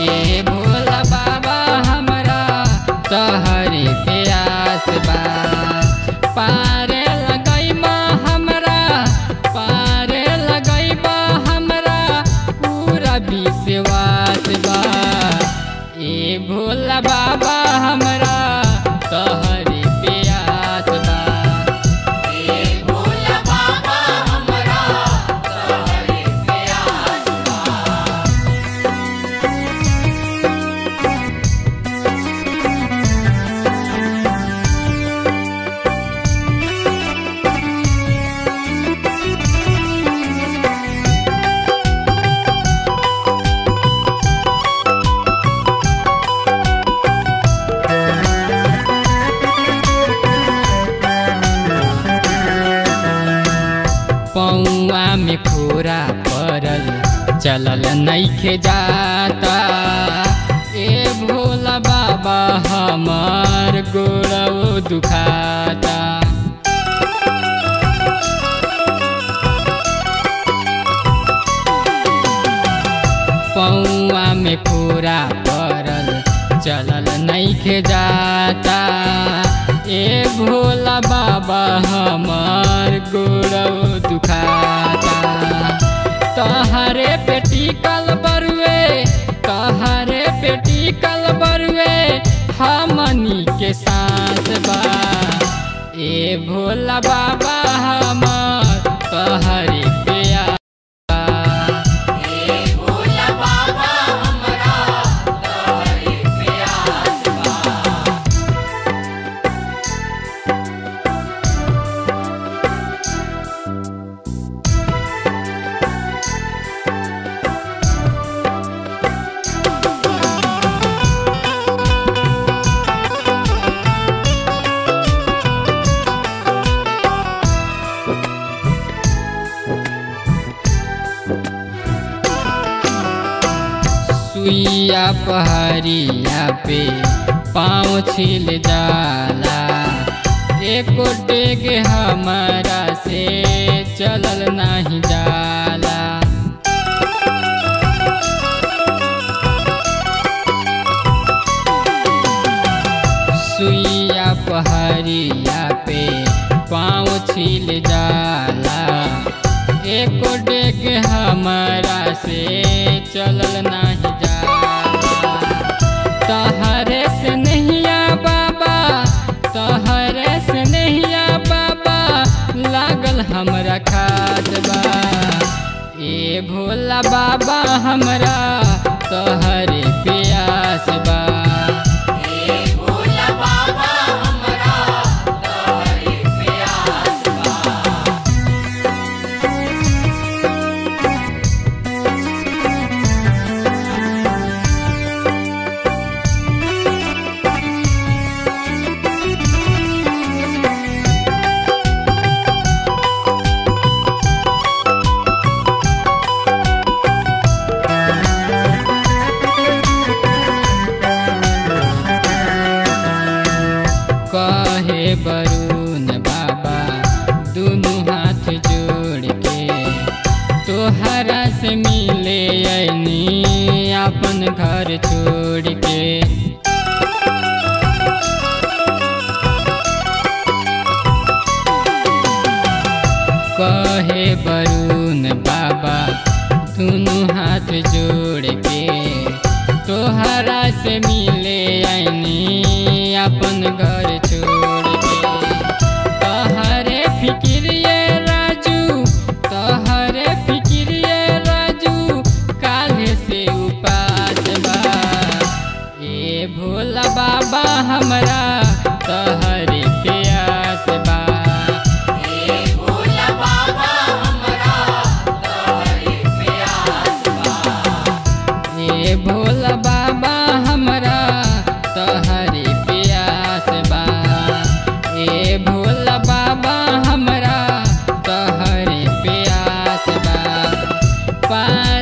ए भोला बाबा हमरा तहरे प्यास बा पारे लगैबा हमरा पारे लगैबा हमरा पूरा विश्वास बा ए भोला बाबा हमरा तहरे प्यास बा ए भोला बाबा हमरा तोहरे प्यास बा पौआ में खोरा पड़ल चलल नइखे जाता ए भोला बाबा हमार गोड़ो दुखाता पौआ में खोरा पड़ल चलल नइखे जाता ए भोला बाबा हमार गोड़ो दुखाता तहरे पेटी कल बरुए तहरे पेटी कल बरुए हमनी के साथ बा ए भोला बाबा हमार तहरे प्यार बा। ए भोला बाबा हमरा तोहरे प्यास बा सुइया पहरिया पे पाँव छिल जाला एको टेग हमारा से चलल नहीं जाला सुइया पहरिया पे पाँव छिल जाला एको डेग हमारा से चलल नहीं जाला तहरे से नहिया बाबा तहरे से नहिया बाबा लागल हमरा खास बा ए भोला बाबा हमरा तहरे प्यास बा ए भोला बाबा हमरा तोहरे प्यास बा कहे बरुन बाबा दुनु हाथ जोड़ के तोहरा से मिले ऐनी अपन घर छोड़ के कहे बरुन बाबा दुनु हाथ जोड़ के तोहरा से मिले आईनी अपन घर छोड़ के तहरे फिक्रिए राजू तहरे फिक्रिए राजू काल्हे से उपास बा ए भोला बाबा हमरा तहरे प्यास बा ए भोला बाबा हमरा तोहरे प्यास बा ए भोला बाबा हमरा तहरे प्यास बा ए भोला बाबा हमरा तहरे प्यास बा पा